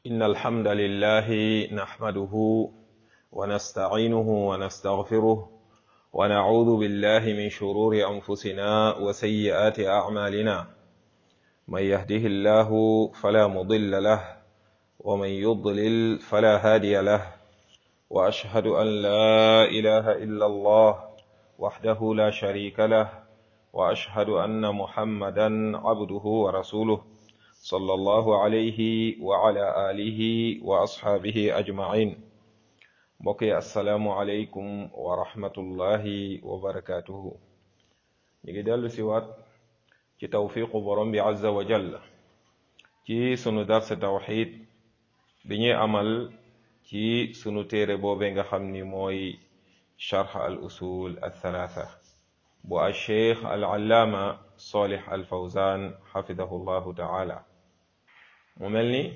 إن الحمد لله نحمده ونستعينه ونستغفره ونعوذ بالله من شرور أنفسنا وسيئات أعمالنا من يهده الله فلا مضل له ومن يضلل فلا هادي له وأشهد أن لا إله إلا الله وحده لا شريك له وأشهد أن محمدا عبده ورسوله صلى الله عليه وعلى آله وأصحابه أجمعين بقي السلام عليكم ورحمة الله وبركاته نجدال سوات ci tawfiqu borom bi azza wa jalla ci sunu dars tawxid bi ñuy amal ci sunu téere boobe nga xam ni mooy charx al usul al thalatha bu al cheikh al allaama solih al fawzan xafidahu llahu taala mu mel ni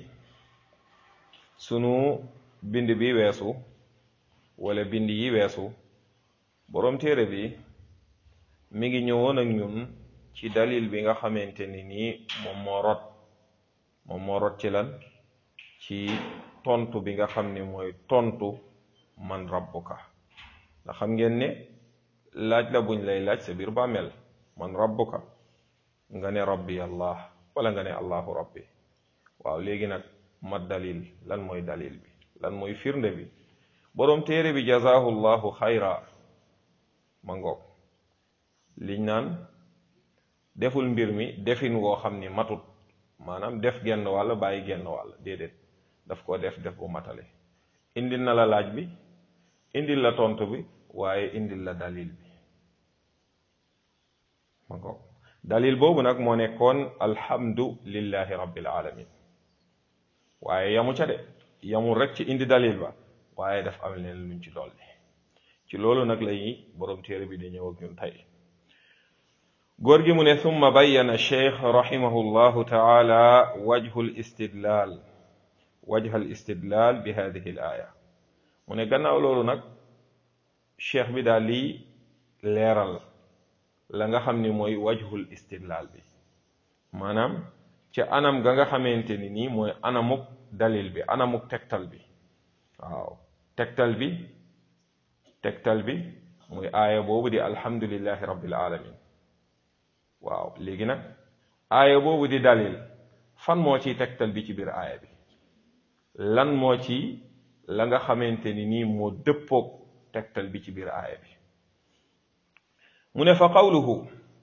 sunu bind bi weesu wala bind yi weesu borom téere bi mi ngi ñëwoon ak ñun ci dalil bi nga xamante ni nii moom moo rot moom moo rot ci lan ci tontu bi nga xam ni mooy tontu man rabbuka ndax xam ngeen ne laaj la buñ lay laaj sa biir bàmmeel man rabbuka nga ne rabbi allah wala nga ne allahu rabbi waaw léegi nag ma dalil lan mooy dalil bi lan mooy firnde bi boroom téere bi jazaahu llahu xayra ma ngoog liñ naan deful mbir mi defin woo xam ni matut maanaam def genn wàll bàyyi genn wàll déedéet daf ko def def bu matale indil na la laaj bi indil la tontu bi waaye indil la dalil bi ma ko dalil boobu nag moo nekkoon alhamdu lillahi rabbil alamin waaye yamu ca de yamul rek ci indi dalil ba waaye daf am leen luñ ci dolli ci loolu nag lañuy boroom téere bi di ñëw ak ñun tey góor gi mu ne summa bayyana cheikh rahimahu llahu taala wajhu listidlal wajha al istidlal bi hadihi l aaya mu ne gannaaw loolu nag cheikh bi daal lii leeral la nga xam ni mooy wajhul istidlal bi maanaam ca anam ga nga xamante ni nii mooy anamuk dalil bi anamuk tegtal bi waaw tegtal bi tegtal bi muy aaya boobu di alhamdulillahi rabbil alamin waaw léegi nag aaya boobu di dalil fan moo ciy tegtal bi ci biir aaya bi lan moo ci la nga xamante ni nii moo dëppoog tegtal bi ci biir aaya bi mu ne fa qawluhu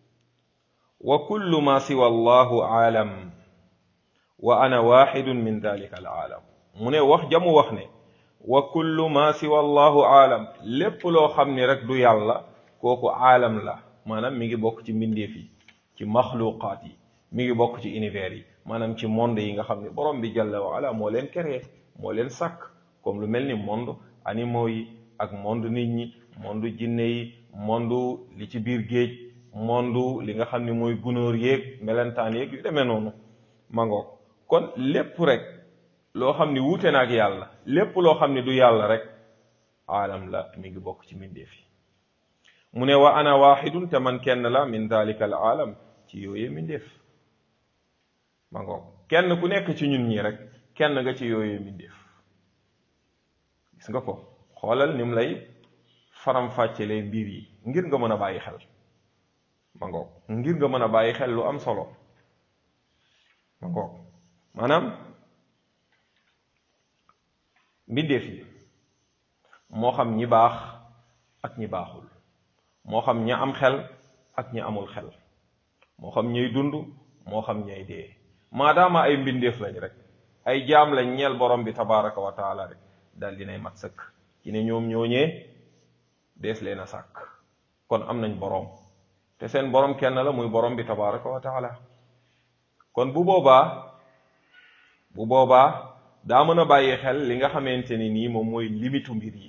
wa kullu ma siwa allahu aalam wa ana waxidun min dalika al aalam mu ne wax jamu wax ne wa kullu ma siwa allahu aalam lépp loo xam ni rek du yàlla kooku aalam la maanaam mi ngi bokk ci mbindeef yi ci maxluqaat yi mi ngi bokk ci univers yi maanaam ci monde yi nga xam ne borom bi jalla wa ala moo leen créé moo leen sàkk comme lu mel ni monde animaux yi ak monde nit ñi monde jinne yi monde li ci biir géej monde li nga xam ne mooy gunóor yeeg melentaan yeeg yu demee noonu mangoog kon lépp rek loo xam ne wuute na ak yàlla lépp loo xam ne du yàlla rek aalam la mi ngi bokk ci mbindeef yi mu ne wa ana waxidun te man kenn la min dalika al aalam ci yooyee mbindeef ma ngoog kenn ku nekk ci ñun ñi rek kenn nga ci yooyee mbindeef gis nga ko xoolal ni mu lay faram-fàccelee mbir yi ngir nga mën a bàyyi xel ma ngoog ngir nga mën a bàyyi xel lu am solo ma ngoog maanaam mbindeef yi moo xam ñi baax ak ñi baaxul moo xam ña am xel ak ñi amul xel moo xam ñay dund moo xam ñay dee maadaama ay mbindeef lañ rek ay jaam lañ ñeel borom bi tabaraka wa taala rek daal dinay mat sëkk ci ne ñoom ñooñee dees leen a sàkk kon am nañ borom te seen borom kenn la muy borom bi tabaraka wa taala kon bu boobaa bu boobaa daa mën a bàyyi xel li nga xamante ni nii moom mooy limitu mbir yi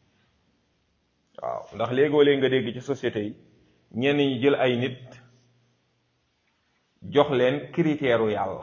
waaw ndax léegoo léeg nga dégg ci société yi ñenn ñi jël ay nit jox leen critère u yàlla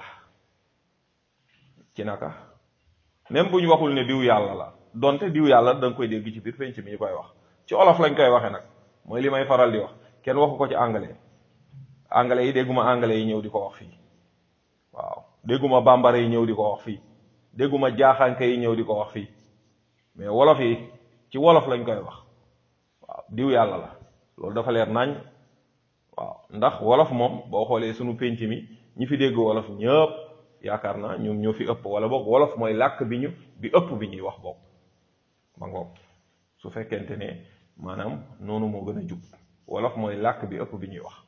ci naka même bu ñu waxul ne diw yàlla la donte diw yàlla da nga koy dégg ci biir penc mi ñu koy wax ci olof lañ koy waxe nag mooy li may faral di wax kenn waxu ko ci anglais anglais yi dégguma anglais yi ñëw di ko wax fii waaw dégguma bambara yi ñëw di ko wax fii dégguma jaaxaanke yi ñëw di ko wax fii mais wolof yi ci wolof lañ koy wax waaw diw yàlla la loolu dafa leer nañ waaw ndax wolof moom boo xoolee sunu pénc mi ñi fi dégg wolof ñëpp yaakaar naa ñoom ñoo fi ëpp wala boog wolof mooy làkk bi ñu bi ëpp bi ñuy wax boog ma ngoog su fekkente ne maanaam noonu moo gën a jub wolof mooy làkk bi ëpp bi ñuy wax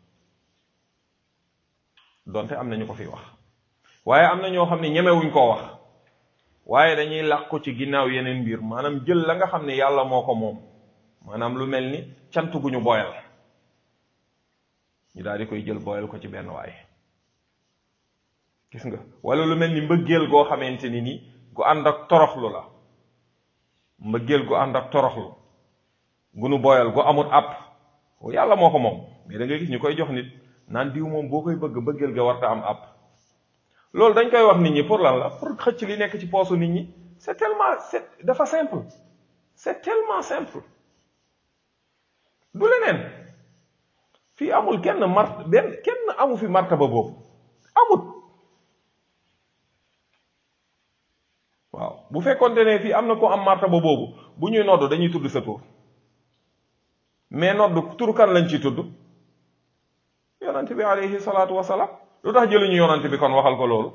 donte am na ñu ko fi wax waaye am na ñoo xam ne ñemewuñ koo wax waaye dañuy làqu ci ginnaaw yeneen mbir maanaam jël la nga xam ne yàlla moo ko moom maanaam lu mel ni cant gu ñu boyal ñu daal di koy jël boyal ko ci benn waay gis nga wala lu mel ni mbëggeel goo xamante ni ni gu ànd ak toroxlu la mbëggeel gu ànd ak toroxlu gu nu boyal gu amul àpp yàlla moo ko moom mais da ngay gis ñu koy jox nit naan diw moom boo koy bëgg mbëggeel ga warta am àpp loolu dañ koy wax nit ñi pour lan la pour xëcc li nekk ci poosu nit ñi c'est tellement c'est dafa simple c'est tellement simple du leneen fii amul kenn mart benn kenn amu fi martaba boobu amut waaw bu fekkonte ne fii am na ko am martaba boobu bu ñuy nodd dañuy tudd sa tur mais nodd tur kan lañ ci tudd yonante bi alayhi salaatu wasalaam lu tax jëluñu yonante bi kon waxal ko loolu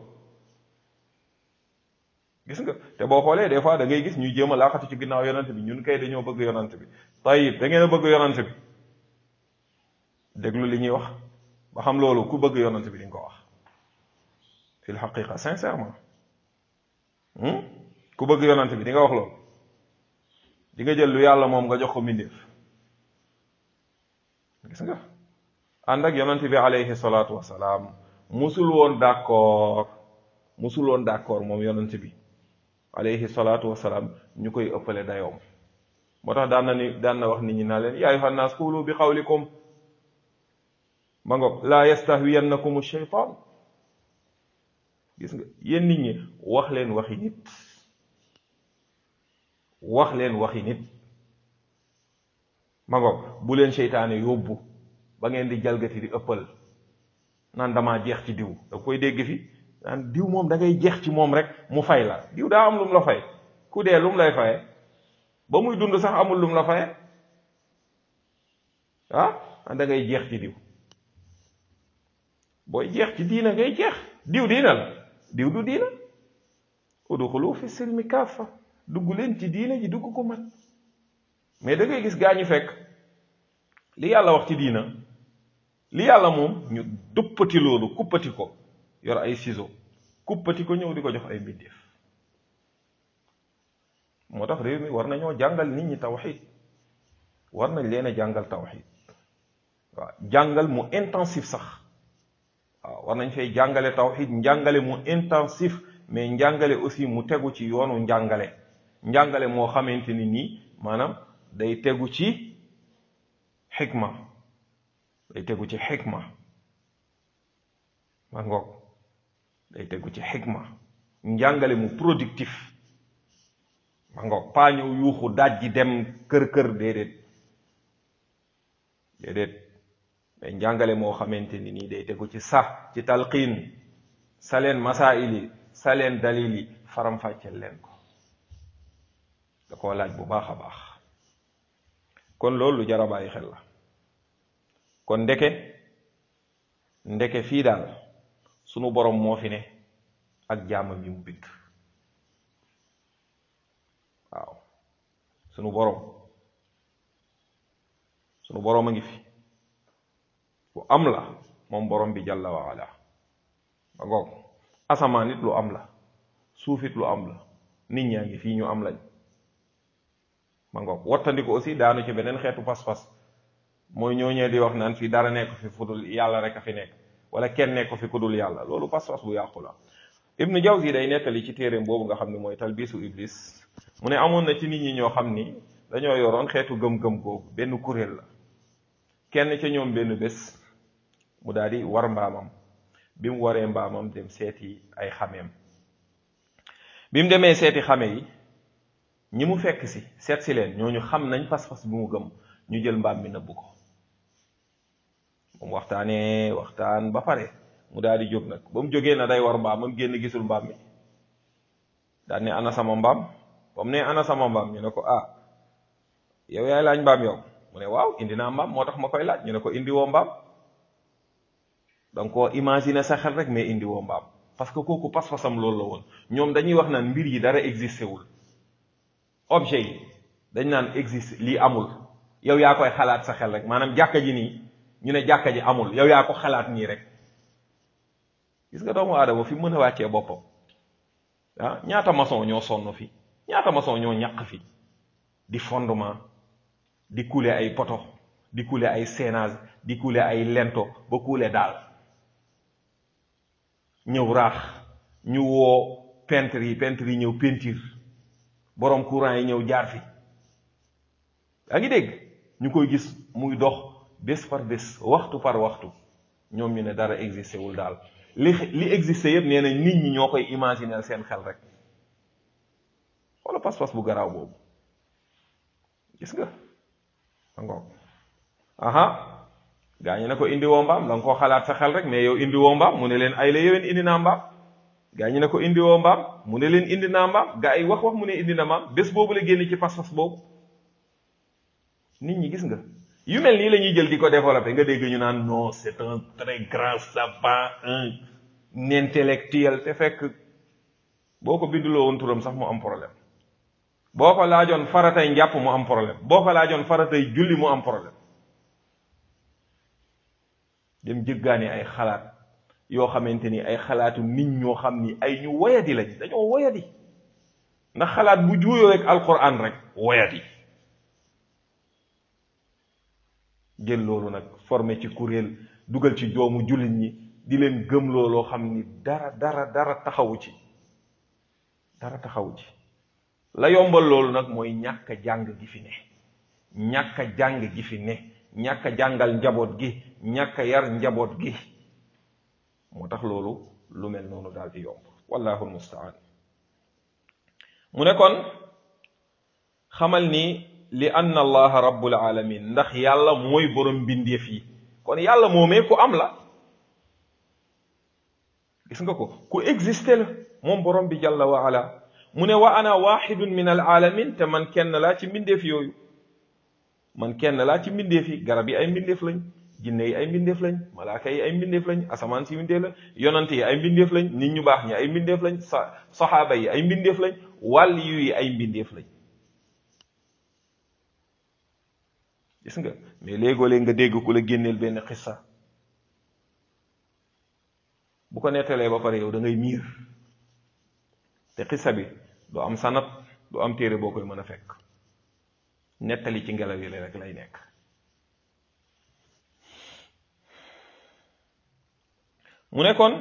gis nga te boo xoolee des fois da ngay gis ñuy jéem a laaxatu ci ginnaaw yonante bi ñun kay dañoo bëgg yonante bi tayib da ngeen a bëgg yonante bi déglu li ñuy wax ba xam loolu ku bëgg yonante bi di nga ko wax fil xaqiqa sincèrement ku bëgg yonante bi di nga wax loolu di nga jël lu yàlla moom nga jox ko mbindeef gis nga ànd ak yonante bi alayhi salaatu wasalaam musul woon d'accord musul woon d'accord moom yonante bi alayhi salaatu wasalaam ñu koy ëppale dayoom moo tax daan na ni daan na wax nit ñi naa leen yaa ayyuhan naas qulu bi qawlikum ma ngoog laa yastahwiyannakum shaytaan gis nga yéen nit ñi wax leen waxi nit wax leen waxi nit ma ngoog bu leen seytaane yóbbu ba ngeen di jalgati di ëppal naan damaa jeex ci diw da koy dégg fi naan diw moom da ngay jeex ci moom rek mu fay la diw daa am lum la fay ku dee lum lay faye ba muy dund sax amul lum la faye ah da ngay jeex ci diw booy jeex ci diina ngay jeex diw diina la diw du diina udxulu fi silmi kaafa dugg leen ci diina ji dugg ko mat mais da ngay gis gaa ñu fekk li yàlla wax ci diina li yàlla moom ñu duppati loolu kuppati ko yor ay ciseaux kuppati ko ñëw di ko jox ay mbindeef moo tax réew mi war nañoo jàngal nit ñi tawxid war nañ leen a jàngal tawxid waaw jàngal mu intensif sax waaw war nañ fay jàngale tawxid njàngale mu intensif mais njàngale aussi mu tegu ci yoonu njàngale njàngale moo xamante ni nii maanaam day tegu ci xikma day tegu ci xikma ma ngoog day tegu ci xikma njàngale mu productif ma ngoog paa ñëw yuuxu daaj ji dem kër kër déedéet déedéet mais njàngale moo xamante ni nii day tegu ci sa ci talqiin sa leen masail yi sa leen dalil yi faram-fàcceel leen ko da koo laaj bu baax a baax kon loolu lu jar a bàyyi xel la kon ndeke ndeke fii daal sunu borom moo fi ne ak jaamam yi mu bind waaw sunu borom sunu borom a ngi fi lu am la moom borom bi jàlla wa ala ba ngoog asamaan it lu am la suuf it lu am la nit ñaa ngi fii ñu am lañ ma ngoog wattandiku aussi daanu ci beneen xeetu pas-pas mooy ñooñee di wax naan fii dara nekk fi fu dul yàlla rek a fi nekk wala kenn nekk fi ku dul yàlla loolu pas-pas bu yàqu la ibnu jawzi day nettali ci téeréem boobu nga xam ne mooy talbisu iblis mu ne amoon na ci nit ñi ñoo xam ni dañoo yoroon xeetu gëm-gëm googu benn kuréel la kenn ca ñoom benn bés mu daal di war mbaamam bi mu waree mbaamam dem seeti ay xameem bi mu demee seeti xame yi ñi mu fekk si seet si leen ñooñu xam nañ pas-pas bi mu gëm ñu jël mbaam mi nëbb ko moom waxtaanee waxtaan ba pare mu daal di jóg nag ba mu jógee na day war mbaam am génn gisul mbaam mi daal ne ana sama mbaam comme ne ana sama mbaam ñu ne ko ah yow yaay laaj mbaam yow mu ne waaw indi naa mbaam moo tax ma koy laaj ñu ne ko indi woo mbaam donc koo imaginer sa xel rek mais indi woo mbaam parce que kooku pas-pasam loolu la woon ñoom dañuy wax naan mbir yi dara existé wul objet yi dañ naan existe lii amul yow yaa koy xalaat sa xel rek maanaam jàkka ji nii ñu ne jàkka ji amul yow yaa ko xalaat nii rek gis nga doomu aadama fi mën a wàccee boppam ah ñaata maçon ñoo sonn fi ñaata maçon ñoo ñàq fi di fondement di couler ay poto di couler ay séenage di couler ay lento ba couler daal ñëw raax ñu woo peintre yi peintre yi ñëw peinture borom courant yi ñëw jaar fi yaa ngi dégg ñu koy gis muy dox bés par bés waxtu par waxtu ñoom ñu ne dara existé wul daal li li existé yëpp nee na nit ñi ñoo koy imaginer seen xel rek wala pas-pas bu garaaw boobu gis nga angoog aha gaa ñi ne ko indi woo mbaam da nga koo xalaat sa xel rek mais yow indi woo mbaam mu ne leen ay la yéwén indi naa mbaam gaa ñi ne ko indi woo mbaam mu ne leen indi naa mbaam gaa yi wax wax mu ne indi na mbaam bés boobu la génn ci pas-pas boobu nit ñi gis nga yu mel nii la ñuy jël di ko développé nga dégg ñu naan non c'est un très grand savant un intellectuel te fekk boo ko binduloo woon turam sax mu am problème boo ko laajoon faratay njàpp mu am problème boo ko laajoon faratay julli mu am problème dem jëggaani ay xalaat yoo xamante ni ay xalaatu nit ñoo xam ni ay ñu woyadi lañ dañoo woyadi ndax xalaat bu juuyoo rek alquran rek woyadi jël loolu nag formé ci kuréel dugal ci joomu jullit ñi di leen gëm looloo xam ni dara dara dara taxawu ci dara taxawu ci la yombal loolu nag mooy ñàkk a jàng gi fi ne ñàkk a jàng gi fi ne ñàkk a jàngal njaboot gi ñàkk a yar njaboot gi moo tax loolu lu mel noonu daal di yomb wallahu almustaan mu ne kon xamal ni li anna allaha rabbul alamin ndax yàlla mooy borom mbindeef yi kon yàlla moomee ku am la gis nga ko ku existé la moom borom bi jalla wa ala mu ne wa ana waxidun min al alamin te man kenn laa ci mbindeef yooyu man kenn laa ci mbindeef yi garab yi ay mbindeef lañ jinne yi ay mbindeef lañ malaaka yi ay mbindeef lañ asamaan si mbindeef la yonante yi ay mbindeef lañ nit ñu baax ñi ay mbindeef lañ sa saxaaba yi ay mbindeef lañ wàll yu yi ay mbindeef lañ gis nga mais léegoo-léeg nga dégg ku la génneel benn xissa bu ko nettalee ba pare yow da ngay miir te xissa bi du am sanat du am téere boo koy mën a fekk nettali ci ngelaw yi rek lay nekk mu ne kon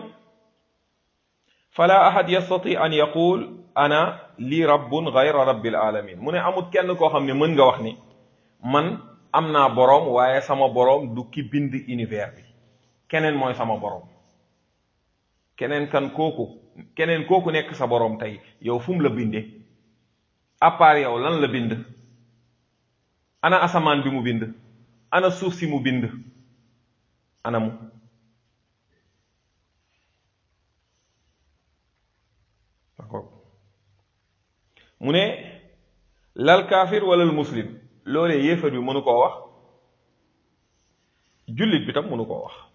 fala ahad yastati an yaqul ana li rabbun gayra rabbil alamin mu ne amut kenn koo xam ne mën nga wax ni man am naa boroom waaye sama boroom du ki bind univers bi keneen mooy sama boroom keneen kan kooku keneen kooku nekk sa boroom tey yow fu mu la bindee à part yow lan la bind ana asamaan bi mu bind ana suuf si mu bind ana mu mu ne lal kaafir wala muslim loolee yéefar bi mënu koo wax jullit bi tam mënu koo wax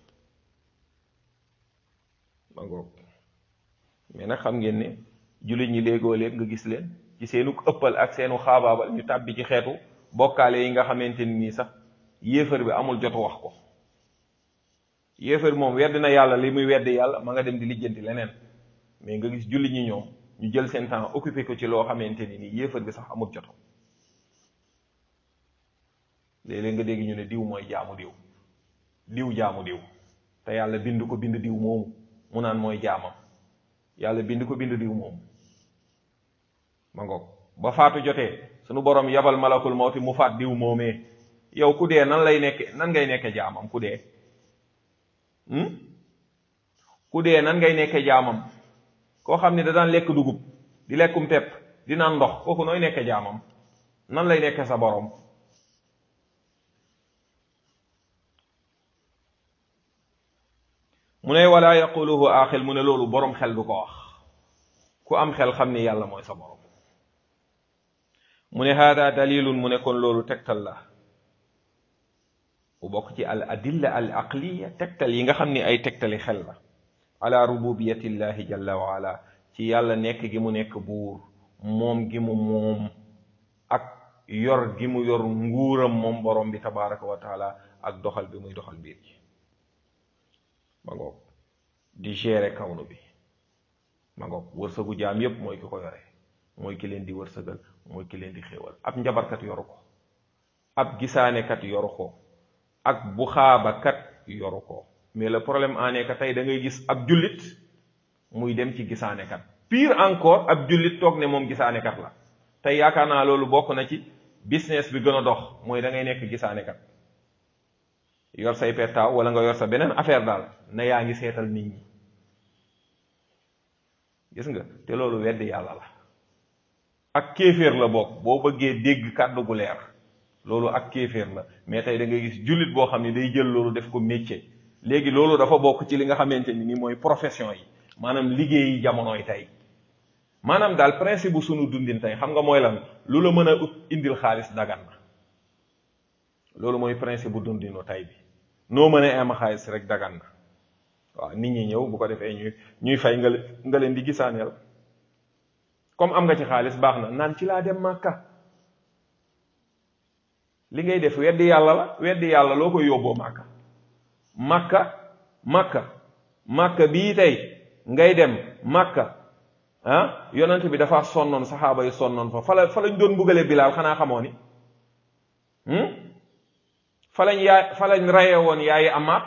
ma ngoog mais nag xam ngeen ne jullit ñi léegoo léeg nga gis leen ci seenu ëppal ak seenu xaabaabal ñu tàbbi ci xeetu bokkaale yi nga xamante ni nii sax yéefar bi amul jotu wax ko yéefar bi moom wedd na yàlla li muy wedd yàlla ma nga dem di lijjanti leneen mais nga gis jullit ñi ñoom ñu jël seen temps occupé ko ci loo xamante ni nii yéefar bi sax amul joto léeg-léeg nga dégg ñu ne diw mooy jaamu diw diw jaamu diw te yàlla bind ko bind diw moomu mu naan mooy jaamam yàlla bind ko bind diw moomu ma ngoog ba faatu jotee sunu borom yabal malakul mawti mu faat diw moomee yow ku dee nan lay nekke nan ngay nekke jaamam ku dee ku dee nan ngay nekke jaamam koo xam ne da daan lekk dugub di lekkum pepp di naan ndox kooku nooy nekke jaamam nan lay nekke sa borom mu ne wala yaquluhu aaxil mu ne loolu borom xel du ko wax ku am xel xam ni yàlla mooy sa borom mu ne hada dalilun mu ne kon loolu tegtal la bu bokk ci al adilla al aqliya tegtal yi nga xam ni ay tegtali xel la ala rububiyatillahi jalla wa ala ci yàlla nekk gi mu nekk buur moom gi mu moom ak yor gi mu yor nguuram moom borom bi tabaraka wa taala ak doxal bi muy doxal biir gi ma ngoog di gérer kawnu bi ma ngoog wërsëgu jaam yépp mooy ki ko yore mooy ki leen di wërsëgal mooy ki leen di xéewal ab njabarkat yoru ko ab gisaanekat yoru ko ak bu xaabakat yoru ko mais le problème en est que tey da ngay gis ab jullit muy dem ci gisaanekat pire encore ab jullit toog ne moom gisaanekat la tey yaakaar naa loolu bokk na ci business bi gën a dox mooy da ngay nekk gisaanekat yor say pettaaw wala nga yor sa beneen affaire daal na yaa ngi seetal nit ñi gis nga te loolu weddi yàlla la ak kéeféer la bokk boo bëggee dégg kàddu gu leer loolu ak kéeféer la mais tey da ngay gis jullit boo xam ne day jël loolu def ko métier léegi loolu dafa bokk ci li nga xamante ni ni mooy profession yi maanaam liggéeyi jamonoy tey maanaam daal principe bu sunu dundin tey xam nga mooy lan lu la mën a ut indil xaalis dagan na loolu mooy principe bu dundinu tey bi noo mën a am xaalis rek dagan na waaw nit ñi ñëw bu ko defee ñuy ñuy fay nga nga leen di gisaaneel comme am nga ci xaalis baax na naan ci laa dem màkka li ngay def weddi yàlla la weddi yàlla loo koy yóbboo màkka màkka màkka màkka bii tey ngay dem màkka ah yonent bi dafa sonnoon saxaaba yi sonnoon fa fa la fa lañ doon mbugale bilaal xanaa xamoo ni fa lañ yaay fa lañ rayee woon yaayi amaat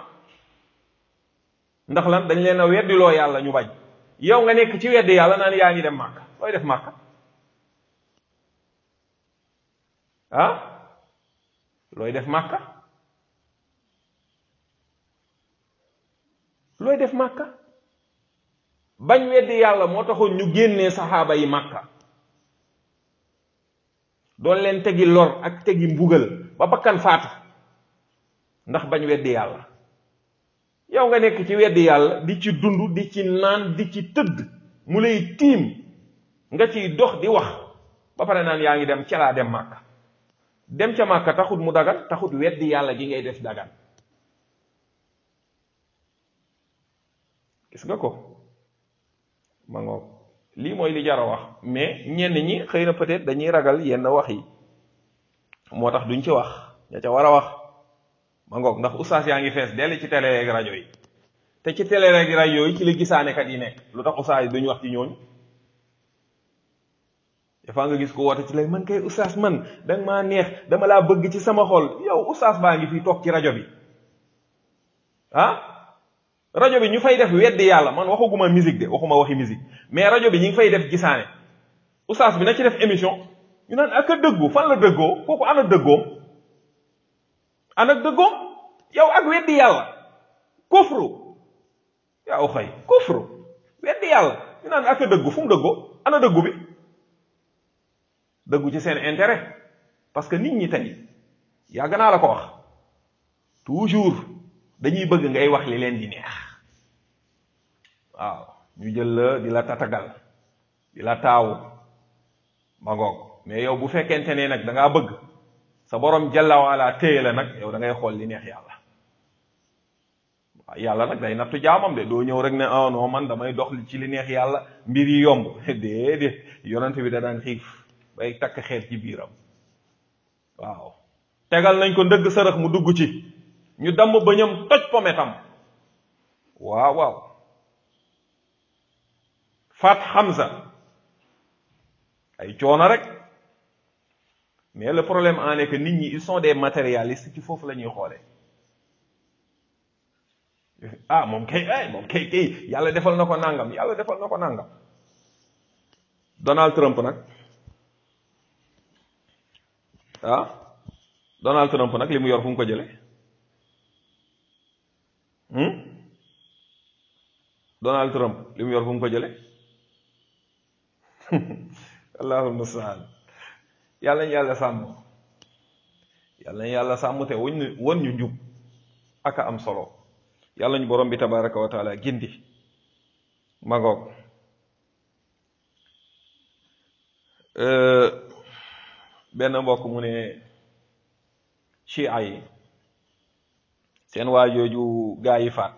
ndax lan dañ leen a weddiloo yàlla ñu bañ yow nga nekk ci weddi yàlla naan yaa ngi dem màkka looy def màkka ah looy def màkka looy def màkka bañ weddi yàlla moo taxoon ñu génnee saxaaba yi màkka doon leen tegi lor ak tegi mbugal ba bakkan faatu ndax bañ weddi yàlla yow nga nekk ci weddi yàlla di ci dund di ci naan di ci tëdd mu lay tiim nga ciy dox di wax ba pare naan yaa ngi dem ca laa dem màkka dem ca màkka taxut mu dagan taxut weddi yàlla gi ngay def dagan gis nga ko ma ngoog lii mooy li jar a wax mais ñenn ñi xëy na peut-être dañuy ragal yenn wax yi moo tax duñ ci wax ña ca war a wax ma ngoog ndax ustaas yaa ngi fees dell ci télé ak rajo yi te ci télé ak rajo yi ci la gisaanekat yi nekk lu tax ustaas yi duñ wax ci ñooñu dafa nga gis ko woote ci lay man kay ustaas man danga maa neex dama laa bëgg ci sama xol yow ustaas baa ngi fii toog ci rajo bi ah rajo bi ñu fay def weddi yàlla man waxaguma musique de waxuma waxi musique mais rajo bi ñu ngi fay def gisaane ustaas bi na ci def émission ñu naan ak a dëggu fan la dëggoo kooku ana dëggoom ana dëggoom yow ak weddi yàlla kufru yaa xëy kufru weddi yàlla ñu naan ak a dëggu fu mu dëggoo ana dëggu bi dëggu ci seen intérêt parce que nit ñi tey yàgg naa la ko wax toujours dañuy bëgg ngay wax li leen di neex waaw ñu jël la di la tatagal di la taawu ma ngoog mais yow bu fekkente ne nag da ngaa bëgg sa borom jalla waala téye la nag yow da ngay xool li neex yàlla waaw yàlla nag day nattu jaamam de doo ñëw rek ne ah non man damay dox ci li neex yàlla mbir yi yomb déedéet yonent bi da daan xiif bay takk xeer ci biiram waaw tegal nañ ko ndëgg sërëx mu dugg ci ñu damm bëñam toj pometam waaw waaw faat Hamza ay coono rek mais le problème en est que nit ñi ils sont des matérialistes ci foofu la ñuy xoolee ah moom kay ay moom kay kay yàlla defal na ko nangam yàlla defal na ko nangam Donald Trump nag ah Donald Trump nag li mu yor fu mu ko jële Donald Trump li mu yor fu mu ko jële allahul mustaan yàlla ñu yàlla sàmm yàlla ñu yàlla sàmm te wuñ ñu won ñu njub ak a am solo yàlla ñu borom bi tabaraka wa taala gindi magoog benn mbokk mu ne chia yi seen waa jooju gaa yi faat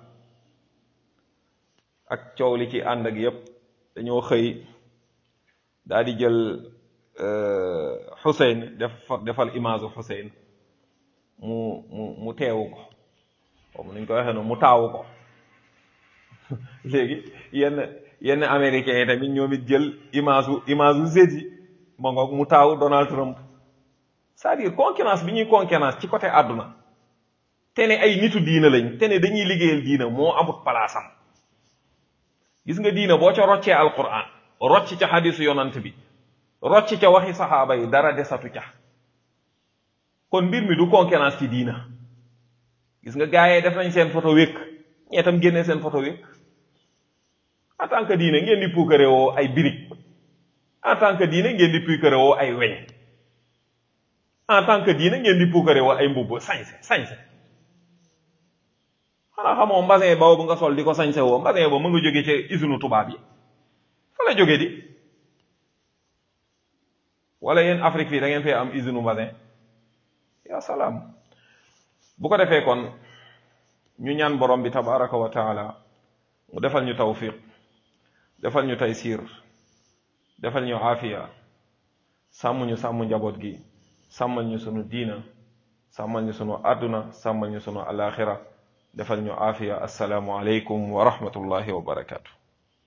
ak coow li ci ànd ak yépp dañoo xëy daal di jël Xuseyn def defal image Xuseyn mu mu mu teewu ko comme nuñ ko waxee noonu mu taawu ko léegi yenn yenn américains yi tamit ñoom it jël image u image u Zedi ma ngoog mu taawu Donald Trump c'est-à-dire concurrence bi ñuy concurrence ci côté àdduna te ne ay nitu diina lañ te ne dañuy liggéeyal diina moo amut palaasam gis nga diina boo ca roccee alquran rocc ca xadisu yonant bi rocc ca waxi saxaaba yi dara desatu ca kon mbir mi du concurrence ci diina gis nga gars yi def nañ seen photo wékk ñee tam génnee seen photo wékk en tant que diine ngeen di puukare woo ay birig en tant que diine ngeen di puukare woo ay weñ en tant que diine ngeen di puukare woo ay mbubb sañse sañse xanaa xamoo mbasin boobu nga sol di ko sañse woo mbasin boobu mu nga jóge ca usine tubaab yi fa la jóge di wala yéen Afrique fii da ngeen fee am usine mbasin ya salaam bu ko defee kon ñu ñaan borom bi tabaraka wa taala mu defal ñu tawfiq defal ñu taysiir defal ñu aafiya sàmm ñu sàmm njaboot gi sàmmal ñu sunu diina sàmmal ñu sunu àdduna sàmmal ñu sunu alaxira defal ñu aafiya assalaamu aleykum wa rahmatullahi wa barakatu